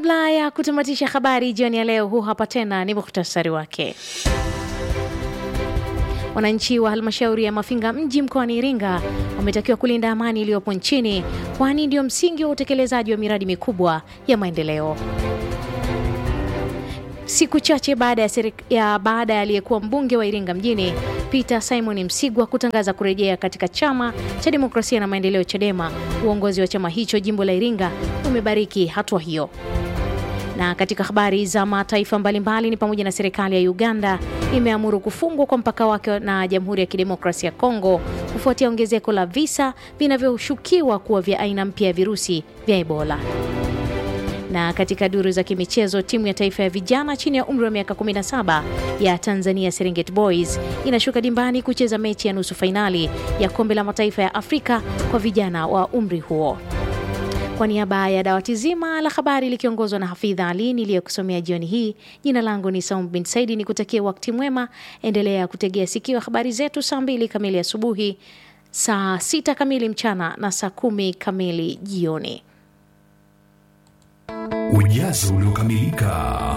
kabla ya kutamatisha habari jioni ya leo, huu hapa tena ni muhtasari wake. Wananchi wa halmashauri ya Mafinga mji mkoani Iringa wametakiwa kulinda amani iliyopo nchini, kwani ndio msingi wa utekelezaji wa miradi mikubwa ya maendeleo. Siku chache baada ya, ya baada ya aliyekuwa mbunge wa Iringa mjini Peter Simon Msigwa kutangaza kurejea katika chama cha demokrasia na maendeleo CHADEMA, uongozi wa chama hicho jimbo la Iringa umebariki hatua hiyo. Na katika habari za mataifa mbalimbali ni pamoja na serikali ya Uganda imeamuru kufungwa kwa mpaka wake na Jamhuri ya Kidemokrasia ya Kongo kufuatia ongezeko la visa vinavyoshukiwa kuwa vya aina mpya ya virusi vya Ebola. Na katika duru za kimichezo, timu ya taifa ya vijana chini ya umri wa miaka 17 ya Tanzania Serengeti Boys inashuka dimbani kucheza mechi ya nusu fainali ya kombe la mataifa ya Afrika kwa vijana wa umri huo. Kwa niaba ya dawati zima la habari likiongozwa na Hafidha Ali niliyokusomea jioni hii, jina langu ni Saum bin Saidi, ni kutakia wakati mwema. Endelea kutegea sikio habari zetu saa mbili kamili asubuhi, saa sita kamili mchana na saa kumi kamili jioni. Ujazo uliokamilika.